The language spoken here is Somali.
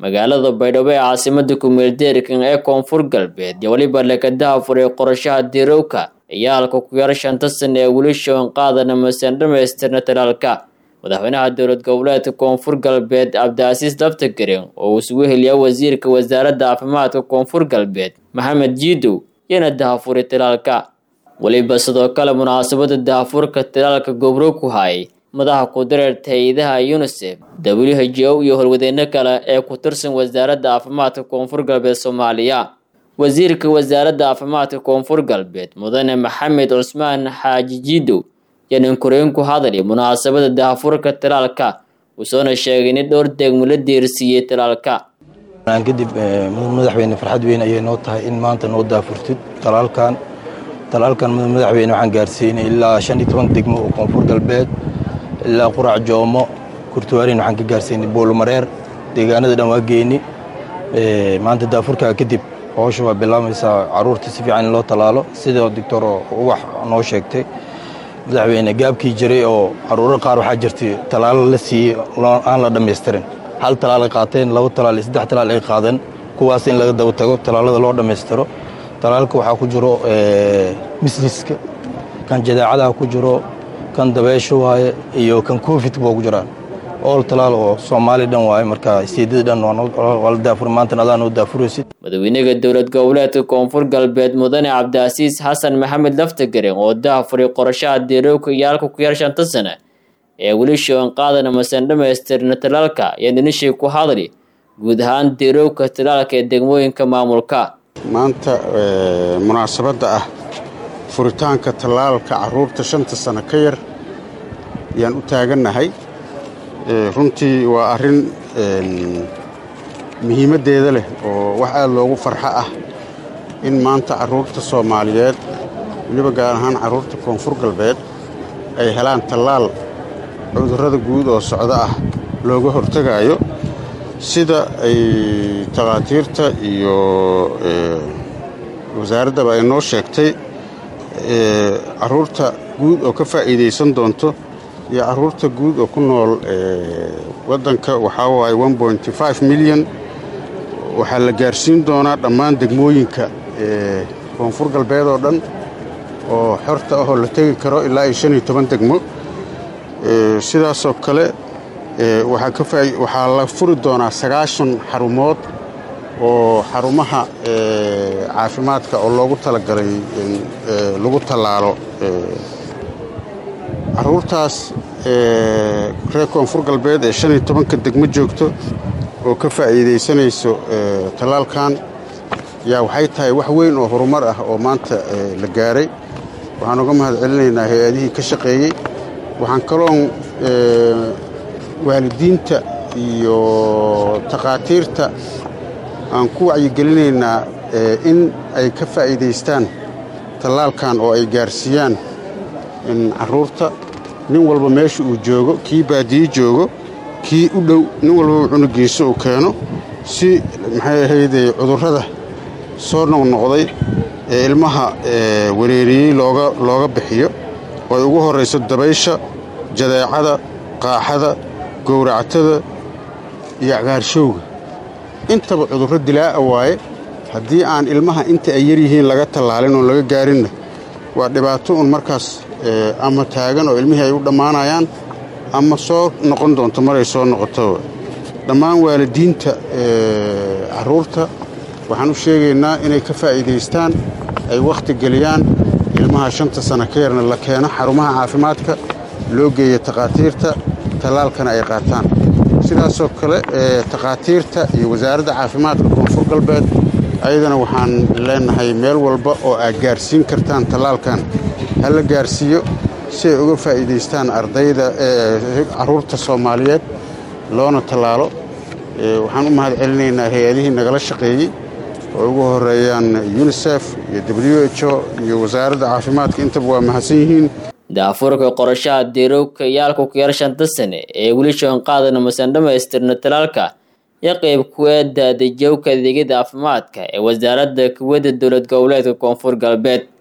magaalada baydhabo ee caasimada kumeeldeerkan ee koonfur galbeed iyo weliba lekadaha furay qorashaha diirowka ayaa halka ku yar shanta sana ee weli shoon qaadana masaan dhamaystirna talaalka madaxweynaha dowlad goboleedka koonfur galbeed cabdicasiis daftagaren oo uu isugu heliya wasiirka wasaaradda caafimaadka koonfur galbeed maxamed jiidow yana dahafuray talaalka weliba sidoo kale munaasabada dahafurka talaalka gobro ku hayay madaxa kudareerta hay-adaha unisef w h o iyo horwadeyno kale ee ku tirsan wasaaradda caafimaadka koonfur galbeed soomaaliya wasiirka wasaaradda caafimaadka koonfur galbeed mudane maxamed cusmaan xaaji jiidow yanin koreen ku hadali munaasabada dahafurka talaalka wuusoona sheegay in dhowr deegmo la diirsiiyey talaalka kadib madaxweyne farxad weyn ayay noo tahay in maanta noo daafurtid talaalkan talaalkan madaxweyne waxaan gaarsiinay ilaa shan iyo toban degmo oo koonfur galbeed ilaa qurac joomo kurtuwaarin waxaan ka gaarsiinay boolmareer deegaanada dhan waa geeni maanta daafurkaa kadib howsha waa bilaabaysaa caruurta si fiican in loo talaalo sidoo doctor uwax noo sheegtay madaxweyne gaabkii jiray oo caruuro qaar waxaa jirtay talaalo la siiyey aan la dhammaystirin hal talaal ay qaateen laba talaal iyo saddex talaal ay qaadeen kuwaas in laga daba tago talaalada loo dhammaystiro talaalka waxaa ku jiro misliska kan jadaacadaha ku jiro kan dabeesho waaye iyo kan covid buu ku jiraan ool talaal oo soomaali dhan waaye marka siidada dhan waa la daafur maantana adaa noo daafuraysid madaxweynaha dowlad goboleedka koonfur galbeed mudane cabdicasiis xasan maxamed laftagaren oo dahafuray qorashaha diirowka iyo halka ku yar shanta sana ee weli shoon qaadana masaan dhamaystirna talaalka ayaa dinishii ku hadli guud ahaan diirowka talaalka ee degmooyinka maamulka maanta munaasabadda ah furitaanka tallaalka caruurta shanta sano ka yar ayaan u taagannahay runtii waa arrin muhiimaddeeda leh oo wax aad loogu farxo ah in maanta carruurta soomaaliyeed weliba gaar ahaan carruurta koonfur galbeed ay helaan tallaal cudurrada guud oo socdo ah looga hortegaayo sida ay takhaatiirta iyo wasaaraddaba ay noo sheegtay carruurta guud oo ka faa'iidaysan doonto iyo carruurta guud oo ku nool waddanka waxaa waaye milyan waxaa la gaarsiin doonaa dhammaan degmooyinka koonfur galbeed oo dhan oo xorta ahoo la tegi karo ilaa iyo shan iyo toban degmo sidaasoo kale waxaa la furi doonaa sagaashan xarumood oo xarumaha caafimaadka oo loogu talagalay lagu tallaalo carruurtaas reer koonfur galbeed ee shan iyo tobanka degmo joogto oo ka faa'iidaysanayso tallaalkan yaa waxay tahay wax weyn oo horumar ah oo maanta la gaaray waxaan uga mahad celinaynaa hay-adihii ka shaqeeyey waxaan kaloon waalidiinta iyo takhaatiirta aan ku wacyigelinaynaa in ay ka faa'iidaystaan tallaalkan oo ay gaarsiiyaan carruurta nin walba meesha uu joogo kii baadiye joogo kii u dhow nin walbaba cunugiisa uu keeno si maxay ahaydee cudurrada soo noqnoqday ee ilmaha wareeriyey looga bixiyo oo ay ugu horrayso dabaysha jadeecada qaaxada gowractada iyo cagaarshowga intaba cudurro dilaa'a waaye haddii aan ilmaha inta ay yar yihiin laga tallaalin oon laga gaarinna waa dhibaato un markaas ama taagan oo ilmihii ay u dhammaanayaan ama soo noqon doonto maray soo noqoto dhammaan waalidiinta carruurta waxaan u sheegaynaa inay ka faa'iidaystaan ay wakhti geliyaan ilmaha shanta sano ka yarna la keeno xarumaha caafimaadka loo geeya takhaatiirta tallaalkana ay qaataan sidaasoo kale takhaatiirta iyo wasaaradda caafimaadka koonfur galbeed ayadana waxaan leenahay meel walba oo aad gaarsiin kartaan tallaalkan ha la gaarsiiyo si ay uga faa'iidaystaan ardayda carruurta soomaaliyeed loona tallaalo waxaan u mahad celinaynaa hay-adihii nagala shaqeeyey oo ugu horeeyaan unisef iyo w h o iyo wasaaradda caafimaadka intaba waa mahadsan yihiin daafurka qorashaha diirowka iyo halka ku yar shanta sane ee weli shoon qaadana masaan dhamaystirna talaalka iyo qayb kuwa daadajowka adeegyada caafimaadka ee wasaaradda kuwadda dowlad goboleedka koonfur galbeed